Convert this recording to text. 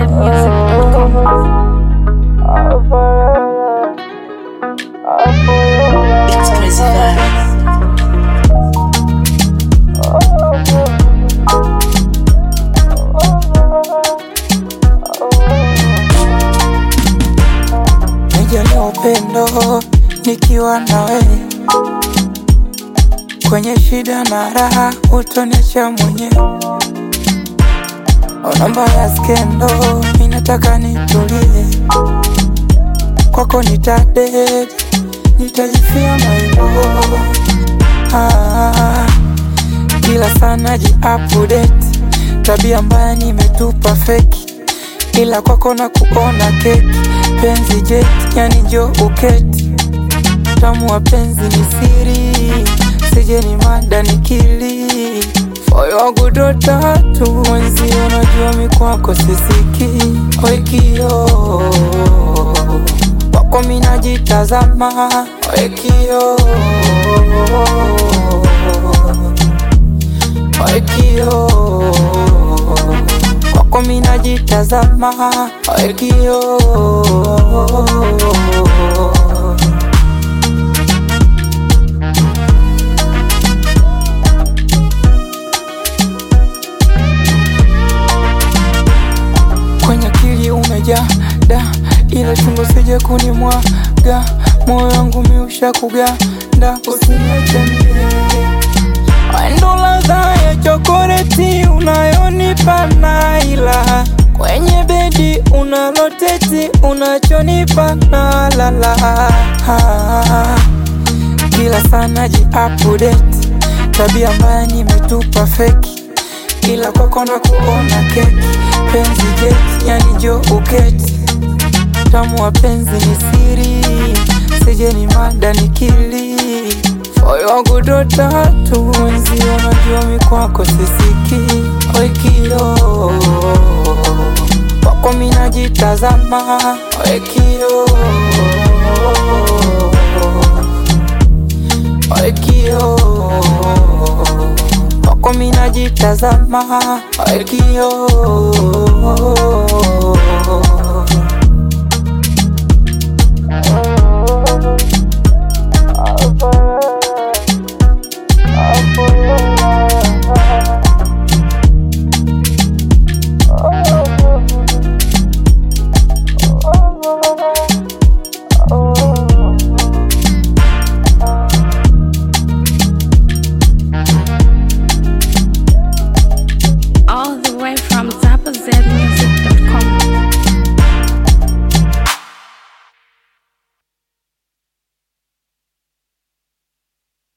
ZambianMusic.com. It's crazy vibes. Nijalia upendo nikiwa nawe kwenye shida na raha, utoniacha mwenyewe. Namba ya skendo, minataka nitulie kwako, nitadedi nitajifia mailo ah, kila sana ji update tabia mbaya nimetupa feki, ila kwako na kuona keki penzi jet, yani njo uketi tamu wa penzi ni siri, sije ni mada nikili moyo wangu ndo tatu mwenzi, unajua mi kwako sisiki wekio kwako mi najitazama wekio wekio kwako mi najitazama wekio kwenye akili umejaa da, ila chungu sije kunimwaga, moyo wangu miusha kuganda, usiniache mie. Wendo ladha ya chokoleti unayonipa na ila kwenye bedi unaloteti unachonipa na lala ah, kila sana ji update tabia mbaya nimetupa feki ila kwako na kuona keki penzi jet yani jo uketi tamu wa penzi ni siri sije ni mada nikili moyo wangu ndo tatu mwenzi unajua mi kwako sisiki wekio kwako mi najitazama wekio wekio kwako mi najitazama wekio All the way from Zappa